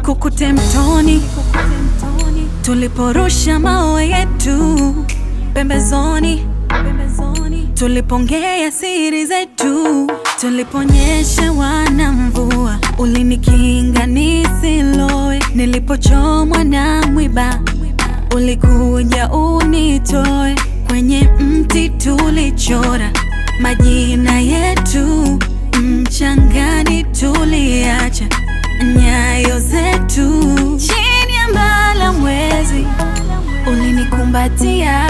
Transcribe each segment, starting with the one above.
nikukute mtoni tuliporusha mawe yetu pembezoni tulipongea siri zetu tuliponyesha wana mvua ulinikinga nisilowe nilipochomwa na mwiba ulikuja unitoe kwenye mti tulichora majina yetu mchangani tuliacha nyayo zetu chini ya mbala mwezi ulinikumbatia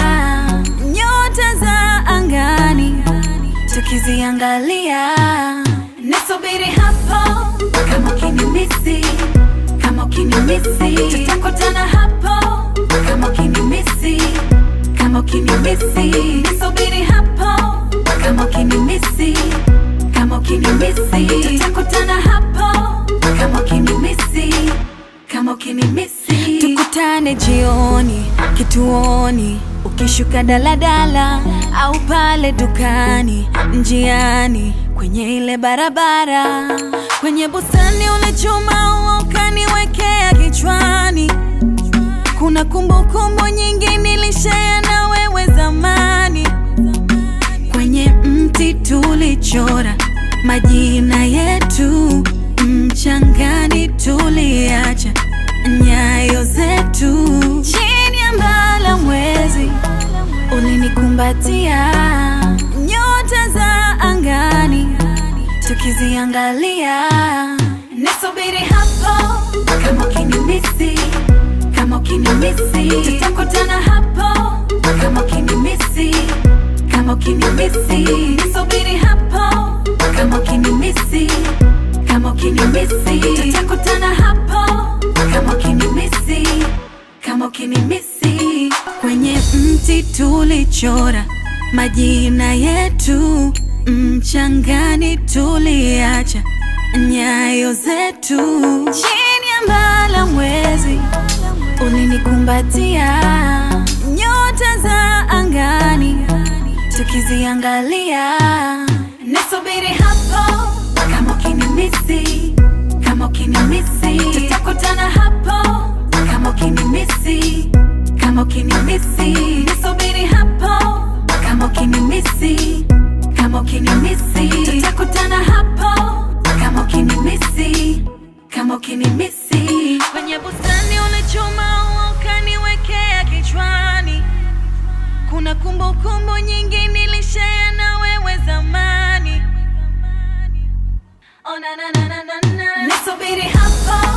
nyota za angani tukiziangalia nisubiri hapo kama ukinimisi kama ukinimisi tutakutana hapo kama ukinimisi kama ukinimisi nisubiri hapo kama ukinimisi kama ukinimisi tutakutana hapo kama ukinimisi kama ukinimisi tukutane jioni kituoni ukishuka daladala au pale dukani njiani kwenye ile barabara kwenye bustani unachuma ua ukaniwekea kichwani kuna kumbukumbu nyingi nilishea na wewe zamani kwenye mti tulichora majina yetu mchangani tuliacha nyayo zetu chini ya mbala mwezi ulinikumbatia nyota za angani tukiziangalia nisubiri hapo kama ukinimisi kama ukinimisi tutakutana hapo kama ukinimisi kama ukinimisi nisubiri hapo kama ukinimisi kama ukinimisi tutakutana hapo kama ukinimisi kama ukinimisi kwenye mti tulichora majina yetu mchangani tuliacha nyayo zetu chini ya mbala mwezi ulinikumbatia nyota za angani tukiziangalia nisubiri hapo kama ukinimisi kama ukinimisi tutakutana hapo kama ukinimisi kama ukinimisi nisubiri hapo kama ukinimisi kama ukinimisi tutakutana hapo kama ukinimisi kama ukinimisi kwenye bustani ulichuma ua ukaniwekea kichwani kuna kumbukumbu kumbu nyingi nilishea na wewe zamani oh, na, na, na, na, na, na. nisubiri hapo